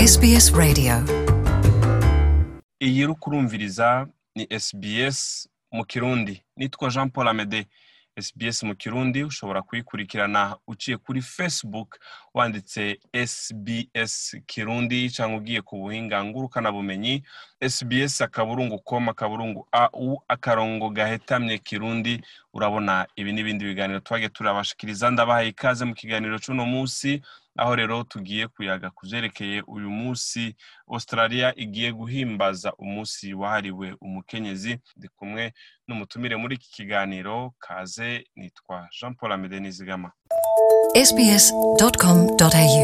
SBS Radio iyi uri kurumviriza ni SBS mu kirundi nitwa jean paul amede SBS mu kirundi ushobora kuyikurikirana uciye kuri facebook wanditse SBS kirundi cyangwa ugiye ku buhinga ngurukanabumenyi SBS akaburungu com akaburungu au akarongo gahetamye kirundi urabona ibi n'ibindi biganiro twagiye turabashikiriza ndabahaye ikaze mu kiganiro c'uno munsi aho rero tugiye kuyaga ku vyerekeye uyu munsi australia igiye guhimbaza umunsi wahariwe umukenyezi ndi kumwe n'umutumire muri iki kiganiro kaze nitwa jean paul amede nizigama sbs.com.au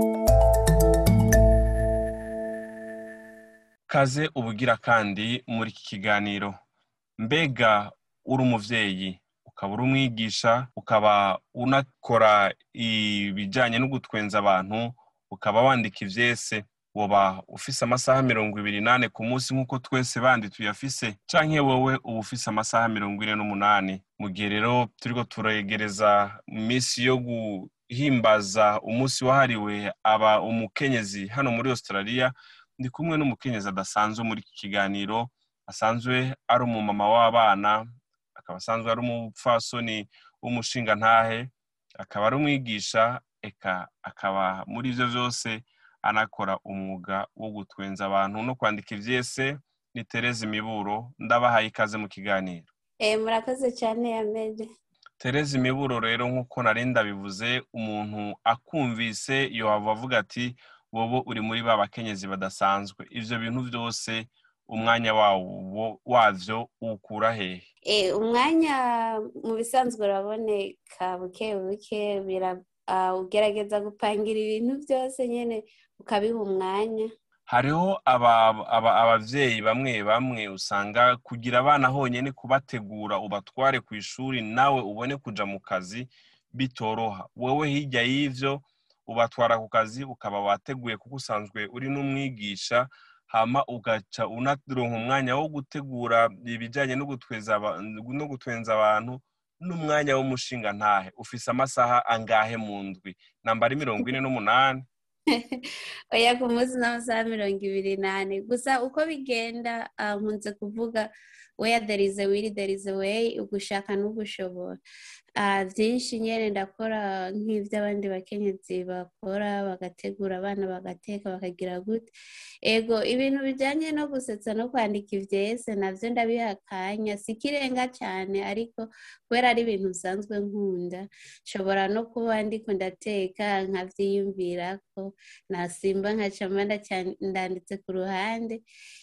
kaze ubugira kandi muri iki kiganiro mbega uri umuvyeyi ukaba uri umwigisha ukaba unakora ibijyanye no gutwenza abantu ukaba wandika ivyese woba ufise amasaha mirongo ibiri nane ku munsi nk'uko twese bandi tuyafise canke wowe uba ufise amasaha mirongo ine n'umunani mu gihe rero turiko turegereza iminsi yo guhimbaza umunsi wahariwe aba umukenyezi hano muri australia ndi kumwe n'umukenyezi adasanzwe muri iki kiganiro asanzwe ari umumama w'abana akaba asanzwe ari umupfasoni w'umushingantahe akaba ari umwigisha eka akaba muri ivyo vyose anakora umwuga wo gutwenza abantu no kwandika ivyese ni tereza imiburo ndabahaye ikaze mu kiganiro Eh, murakoze cyane yamede tereza imiburo rero nk'uko nari ndabivuze umuntu akumvise yohava avuga ati wowe uri muri ba bakenyezi badasanzwe ivyo bintu vyose umwanya wawo wavyo ukura hehe Eh, umwanya mu bisanzwe uraboneka buke buke bira- ah, ugerageza gupangira ibintu byose nyine ukabiha umwanya hariho aba- aba- abavyeyi bamwe bamwe usanga kugira abana honyene kubategura ubatware ku ishuri nawe ubone kuja mu kazi bitoroha wowe hirya y'ivyo ubatwara ku kazi ukaba wateguye kuko usanzwe uri n'umwigisha hama ugaca unaronka umwanya wo gutegura ibijyanye no gutweza aba- no gutwenza abantu n'umwanya w'umushinga ntahe ufise amasaha angahe mu ndwi nambara mirongo ine n'umunani oya ku munsi n'amasaha mirongo ibiri n'ane gusa uko bigenda ah, nkunze kuvuga where there is a will there is a way ugushaka n'ugushobora Ah, byinshi nyine ndakora nk'ibyo abandi bakenyezi bakora bagategura abana bagateka bakagira gute ego ibintu bijyanye no gusetsa no kwandika ivyese navyo ndabiha akanya si ikirenga cyane ariko kubera ari ibintu bisanzwe nkunda nshobora no kuba ndiko ndateka nkavyiyumvirako nasimba nkacama ndaca- ndanditse ku ruhande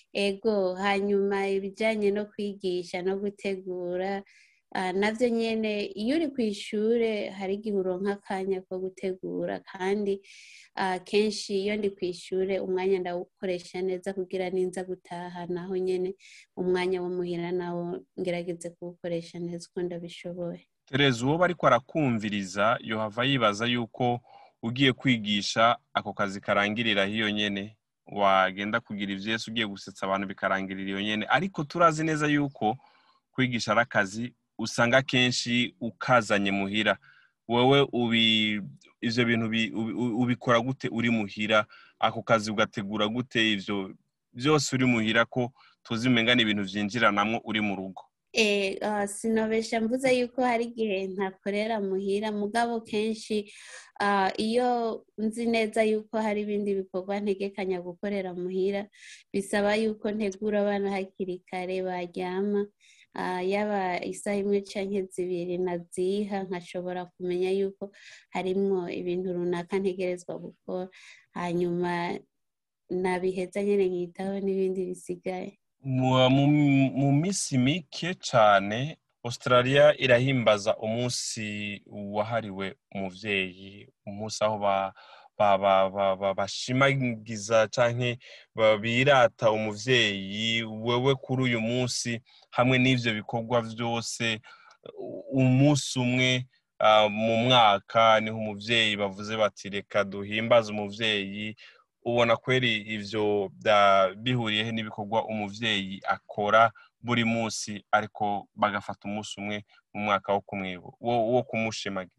ego hanyuma ibijyanye no kwigisha no gutegura ah, navyo nyene iyo uri ku ishure hari igihe uronka akanya ko gutegura kandi ah, kenshi iyo ndi ku ishure umwanya ndawukoresha neza kugira ninza gutaha naho nyene umwanya wo muhira nawo ngerageze kuwukoresha neza uko ndabishoboye tereza uwo bariko arakumviriza yohava yibaza yuko ugiye kwigisha ako kazi karangirira hiyo nyene wagenda kugira ivyese ugiye gusetsa abantu bikarangirira iyo nyene ariko turazi neza yuko kwigisha ari akazi usanga kenshi ukazanye muhira wowe ubi ivyo bintu bi- ubi- ubi- ubikora gute uri muhira ako kazi ugategura gute ivyo vyose uri muhira ko tuzi umenga ni ibintu vyinjiranamwo uri mu rugo Eh, ah, sinobesha mvuze yuko hari igihe ntakorera muhira mugabo kenshi ah, iyo nzi neza yuko hari ibindi bikorwa ntegekanya gukorera muhira bisaba yuko ntegura abana hakiri kare baryama ah, yaba isaha imwe canke zibiri naziha nkashobora kumenya yuko harimwo ibintu runaka ntegerezwa gukora hanyuma nabiheza nyene nkitaho n'ibindi bisigaye mu mu- mu minsi mike cyane australia irahimbaza umunsi wahariwe umuvyeyi umunsi aho ba- ba- ba- ba- ba- bashimagiza canke ba- birata umuvyeyi wewe kuri uyu munsi hamwe n'ivyo bikorwa vyose u- umunsi umwe ah, mu mwaka niho umuvyeyi bavuze bati reka duhimbaze umuvyeyi ubona kweri ivyo bya- bihuriyehe n'ibikorwa umuvyeyi akora buri munsi ariko bagafata umunsi umwe mu mwaka wo kumwibu wo wo kumushimagiza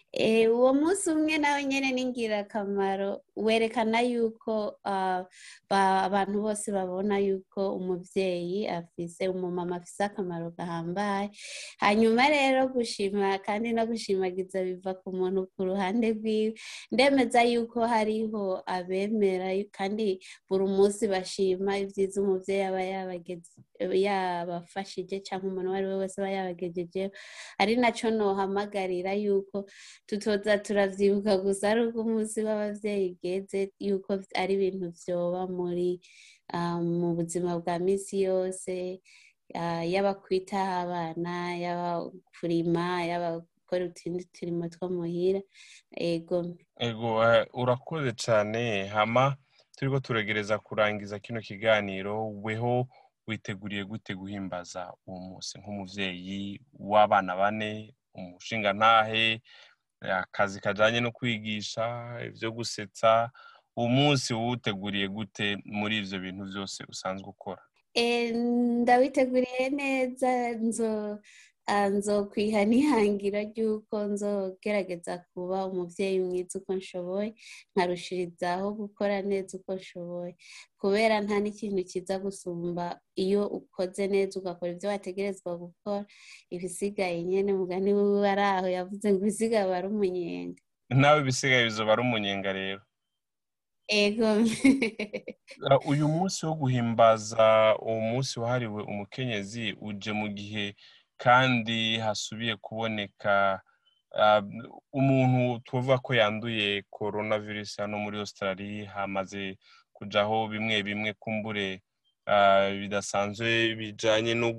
uwo munsi umwe nawe nyine ni ingirakamaro werekana yuko abantu bose babona yuko umubyeyi afise umumama afise akamaro gahambaye hanyuma rero gushima kandi no gushimagiza biva ku muntu ku ruhande rwiwe ndemeza yuko hariho abemera kandi buri munsi bashima ibyiza umubyeyi aba yabafashije cyangwa umuntu uwo ari we wese aba yabagejejeho ari nacyo nohamagarira yuko tutoza turavyibuka gusa ari uko umunsi w'abavyeyi ugeze yuko ari ibintu vyoba muri mu buzima bwa misi yose yaba kwitaho abana yaba kurima yaba gukora utundi turimo two muhira ego ego urakoze cyane hama turiko turegereza kurangiza kino kiganiro weho witeguriye gute guhimbaza uwo munsi nk'umuvyeyi w'abana bane umushinga ntahe akazi kajyanye no kwigisha ibyo gusetsa uwo munsi wuteguriye gute muri ibyo bintu byose usanzwe ukora ndawiteguriye neza nzokwiha n'ihangira ry'uko nzogerageza kuba umubyeyi mwiza uko nshoboye nkarushirizaho gukora neza uko nshoboye kubera nta n'ikintu kiza gusumba iyo ukoze neza ugakora ibyo wategerezwa gukora ibisigaye nyine mugani wiwe ari aho yavuze ngo ibisigaye aba ari umunyenga nawe ibisigaye bizoba ari umunyenga rero ego uyu munsi wo guhimbaza uwo munsi wahariwe umukenyezi uje mu gihe kandi hasubiye kuboneka umuntu tuvuga ko yanduye korona virusi hano muri Australia hamaze kujaho bimwe bimwe kumbure bidasanzwe bijanye no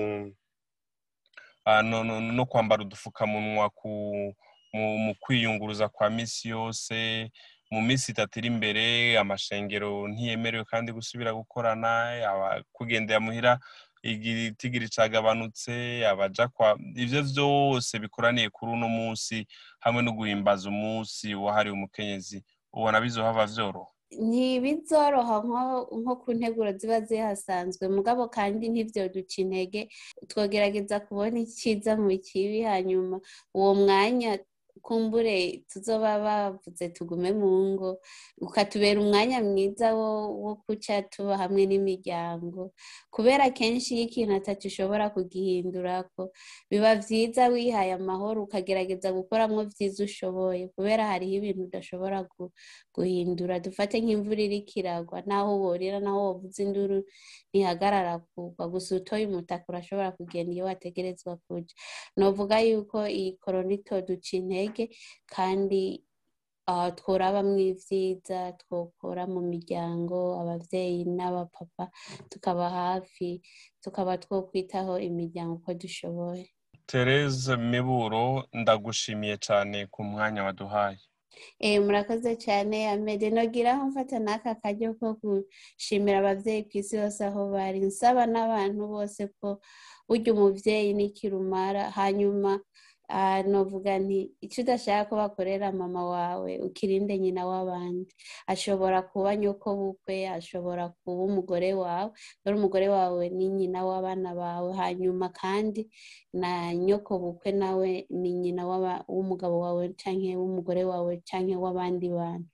no kwambara udupfukamunwa mu kwiyunguruza kwa misi yose mu minsi itatu iri imbere amashengero ntiyemerewe kandi gusubira gukorana kugendera muhira igitigiri cagabanutse abaja kwa ivyo vyose bikoraniye kuri uno munsi hamwe no guhimbaza umunsi wahariwe umukenyezi ubona bizohava vyoroha ntibizoroha nko ku nteguro ziba zihasanzwe mugabo kandi ntibyoduca intege twogerageza kubona icyiza mu kibi hanyuma uwo mwanya kumbure tuzoba bavuze tugume mu ngo ukatubera umwanya mwiza wo guca tuba hamwe n'imiryango kubera kenshi iyo ikintu atatu ushobora kugihindurako biba byiza wihaye amahoro ukagerageza gukoramo byiza ushoboye kubera hariho ibintu udashobora guhindura dufate nk'imvura iriko iragwa naho worira naho wovuza induru ntihagarara kugwa gusa utoye umutaka urashobora kugenda iyo wategerezwa kuja novuga yuko iyi korona itoduca intege kandi tworabamwo ibyiza twokora mu miryango ababyeyi n'abapapa tukaba hafi tukaba twokwitaho imiryango uko dushoboye Therese miburo ndagushimiye cyane ku mwanya waduhaye murakoze cyane amede nogira aho mfata n'aka karyo ko gushimira ababyeyi ku isi yose aho bari nsaba n'abantu bose ko burya umubyeyi n'ikirumara hanyuma novuga nti icyo udashaka ko bakorera mama wawe ukirinde nyina w'abandi ashobora kuba nyoko bukwe ashobora kuba umugore wawe dore umugore wawe ni nyina w'abana bawe hanyuma kandi na nyoko bukwe nawe ni nyina w'umugabo wawe cyangwa w'umugore wawe cyangwa w'abandi bantu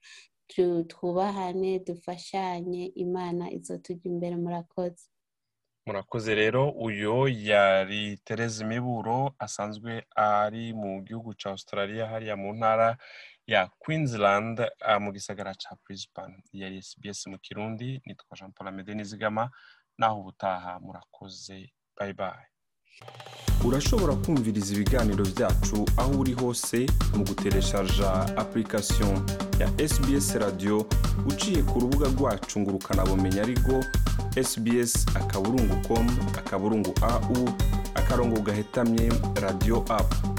twubahane dufashanye imana izo tujya imbere murakoze murakoze rero uyu yari Therese miburo asanzwe ari mu gihugu cya australia hariya mu ntara ya queensland mu gisagara cya brisbane yari sbs mu kirundi nitwa jean paul amede nizigama naho ubutaha murakoze bayi bayi urashobora kumviriza ibiganiro byacu aho uri hose mu gutereshaja application ya sbs radio uciye ku rubuga rwacu ngo ukanabumenya ariko sbs akaburungu com akaburungu au akarongo gahetamye radio apu